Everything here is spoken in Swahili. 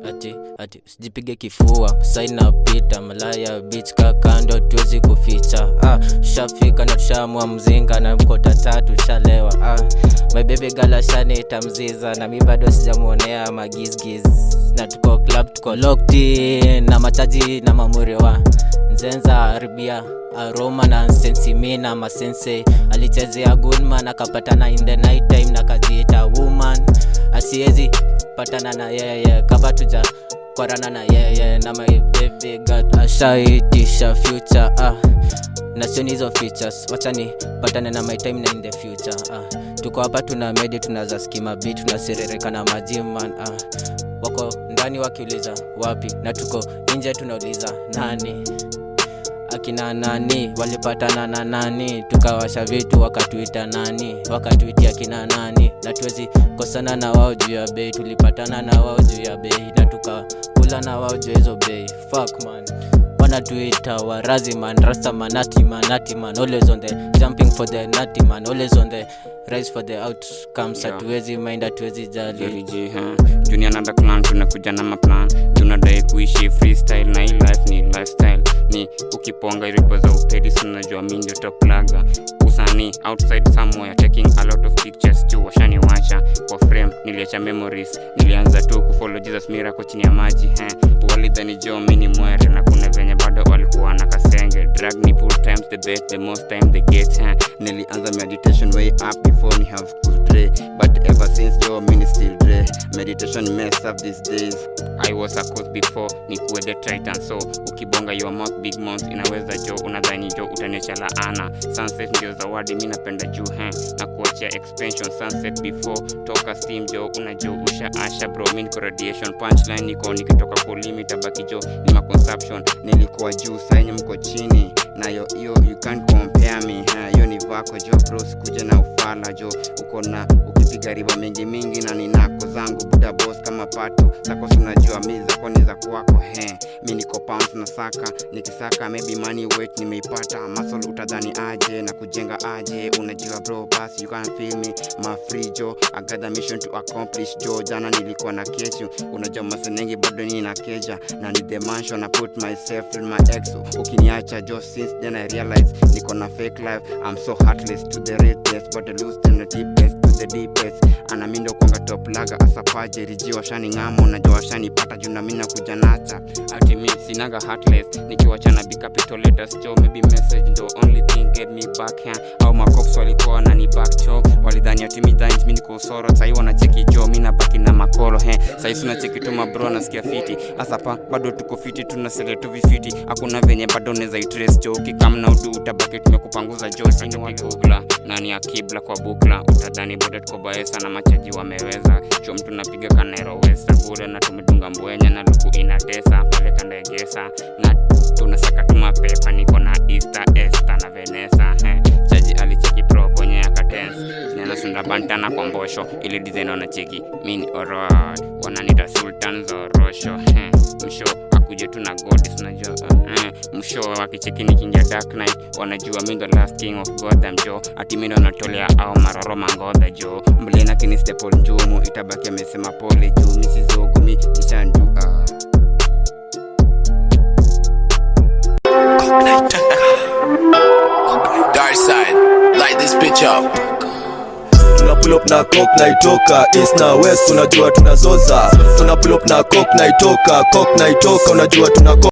ati ati sijipige kifua saina pita malaya beach kakando tuwezi kuficha ah, shafika na tushamua mzinga na mkota tatu shalewa ah, my baby gala shanita mziza na mi bado sijamuonea magizgiz na tuko club tuko locked in, na machaji na mamurewa nzenza haribia aroma na nsensimi na masense alichezea gunman akapatana in the night time na kajiita woman asiezi patana na yeye kama tuja kwarana na yeye na my baby god ashaitisha future ah na sioni hizo features wachani patane na my time na in the future ah tuko hapa tuna medi tunaza skima b tunaserereka na majiman ah wako ndani wakiuliza wapi na tuko nje tunauliza nani akina nani walipatana na nani tukawasha vitu wakatuita nani wakatuitia kina nani na tuwezi kosana na wao juu ya bei tulipatana na wao juu ya bei na tukakula na wao juu ya hizo bei fuck man wanatuita warazi man rasta manati manati man always on the jumping for the nati man always on the rise for the outcomes Yeah. hatuwezi mind hatuwezi jali Jeriji, huh? junior nanda clan tunakuja na maplan tunadai kuishi freestyle na hii life ni lifestyle ni ukiponga ripo za upedi sinajua mi ndio top laga usani outside somewhere taking a lot of pictures tu washaniwacha kwa frame niliacha memories nilianza tu kufollow jesus miracle chini ya maji eh. walidhani jo mi ni mwere na kuna venye bado walikuwa na kasenge drag ni full times the bet the most time they get eh. nilianza meditation way up before ni have cool dre but ever since jo mi ni still dre meditation mess up these days i was a coach before ni kuwe the titan so ukibonga your mouth big mouth inaweza jo unadhani jo utaniacha laana sunset ndio zawadi mi napenda juu he na kuachia expansion sunset before toka steam jo unajo usha asha bro mi niko radiation punchline niko nikitoka kulimit abaki jo ni ma consumption nilikuwa juu saenye mko chini nayo hiyo you can't compare me ha, hiyo ni vako jo bro sikuje na ufala jo uko na ukipiga riba mingi mingi na ninako zangu buda boss kama pato zako sinajua mi zako ni za kwako he mi niko pounds na saka nikisaka maybe money weight nimeipata muscle utadhani aje na kujenga aje unajua bro basi you can feel me my free jo I got the mission to accomplish jo jana nilikuwa na kesho unajua masenengi bado ni na keja na ni the mansion I put myself in my ex ukiniacha jo since then I realize niko na fake life I'm so heartless to the realest but I lose them the deepest to the deepest ana mi ndo kwanga top laga asapaje riji washani ngamo najua washanipata juu na mi nakuja nacha ati mi sinaga heartless nikiwachana bicapitolators jo maybe message ndo only thing get me back here au macops walikuwa wanani back cho walidhani ati mi dhani mi niko usoro sahii wanacheki jo mi nabaki na makolo he sahii sunacheki tu mabro nasikia fiti asapa bado tuko fiti tunasele tu vifiti hakuna venye bado neza itres jo ukikamna udu utabaki tumekupanguza jo sini wakugla nani akibla kwa bukla utadhani bado tuko baesa na machaji wameweza cho mtu napiga kanero westa bure na tumedunga mbwenya na luku inatesa pale kandaegesa na tunasaka tuma pepa niko na easter esta na venesa he. chaji alicheki pro kwenye akatens nenasunda bantana kwa mbosho ili design wanacheki mini orod wananita sultan zorosho he. msho akuje tu na godis unajua uh, msho wakicheki nikingia dark night wanajua mi ndo last king of gotham jo ati mi ndo natolea au maroro mangodha jo mlena kini stepol njumu itabaki amesema pole juu misizogumi ishandua Dark side, light this bitch up. tuna pull up na cock na itoka east na west unajua tunazoza tuna pull up na cock na itoka cock na itoka unajua tuna